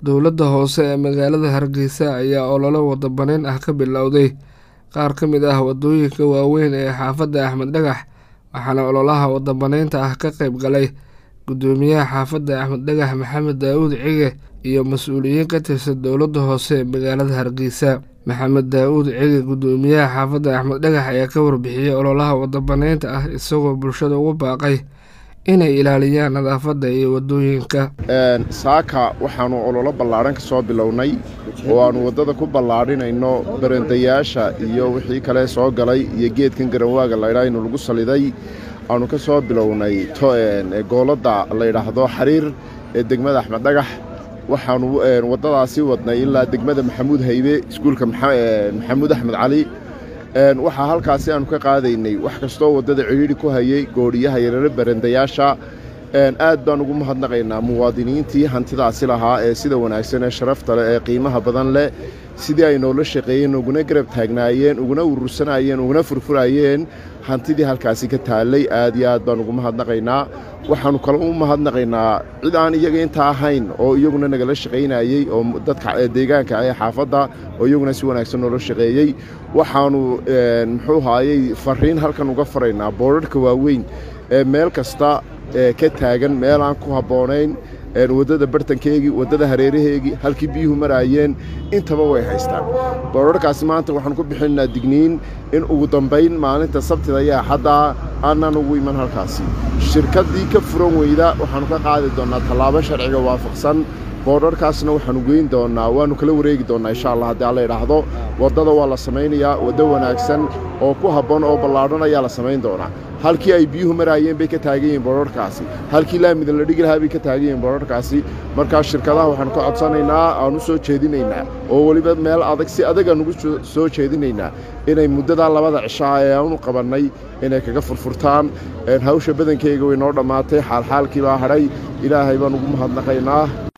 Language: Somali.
dowladda hoose ee magaalada hargeysa ayaa olole wadabaneyn ah ka bilowday qaar ka mid ah wadooyinka waaweyn ee xaafadda axmed dhagax waxaana ololaha wadabaneynta ah ka qeyb galay gudoomiyaha xaafadda axmed dhagax maxamed daawuud cige iyo mas-uuliyiin ka tirsan dowladda hoose ee magaalada hargeysa maxamed daa-uud cige gudoomiyaha xaafadda axmed dhagax ayaa ka warbixiyey ololaha wadabaneynta ah isagoo bulshada ugu baaqay inay ilaaliyaan nadaafadda iyo wadooyinka saaka waxaanu ololo ballaadhan ka soo bilownay oo aannu waddada ku ballaadhinayno barandayaasha iyo wixii kale soo galay iyo geedkan garanwaaga laydhaa inu lagu saliday aanu ka soo bilownay gooladda layidhaahdo xariir ee degmada axmed dhagax waxaanu waddadaasi wadnay ilaa degmada maxamuud haybe iskuulka maxamuud axmed cali waxaa halkaasi aanu ka qaadaynay wax kastoo waddada cidhiidhi ku hayay goodhiyaha yarare barandayaasha aad baan ugu mahadnaqaynaa muwaadiniintii hantidaasi lahaa ee sida wanaagsan ee sharafta leh ee qiimaha badan leh sidii ay noola shaqeeyeen uguna garab taagnaayeen uguna urursanayeen uguna furfurayeen hantidii halkaasi ka taallay aad iyo aad baan ugu mahadnaqaynaa waxaannu kale u mahadnaqaynaa cid aan iyaga intaa ahayn oo iyaguna nagala shaqaynayey oo dadka deegaanka ee xaafadda oo iyaguna si wanaagsan noola shaqeeyey waxaannu muxuu haayey fariin halkan uga faraynaa boodharhka waaweyn ee meel kasta ka taagan meel aan ku habboonayn waddada bartankeegii waddada hareeraheegii halkii biyuhu maraayeen intaba way haystaan boodharkaasi maanta waxaan ku bixinaynaa digniin in ugu dambayn maalinta sabtida iyo axaddaa aanan ugu iman halkaasi shirkaddii ka furan weyda waxaannu ka qaadi doonnaa tallaabo sharciga waafaqsan boodharkaasna waxaannu geyn doonnaa waannu kala wareegi doonnaa insha allah haddii alla idhaahdo waddada waa la samaynayaa waddo wanaagsan oo ku habboon oo ballaadhan ayaa la samayn doonaa halkii ay biyuhu maraayeen bay ka taagan yihiin boodharkaasi halkii laamida la dhigi lahaa bay ka taagan yihiin boodharkaasi markaa shirkadaha waxaanu ka codsanaynaa aan u soo jeedinaynaa oo weliba meel adag si adag aan ugu soo jeedinaynaa inay muddadaa labada cishaa ee aanu qabannay inay kaga furfurtaan hawsha badankeyga way noo dhammaatay xaalxaalkii baa hadhay ilaahay baan ugu mahadnaqaynaa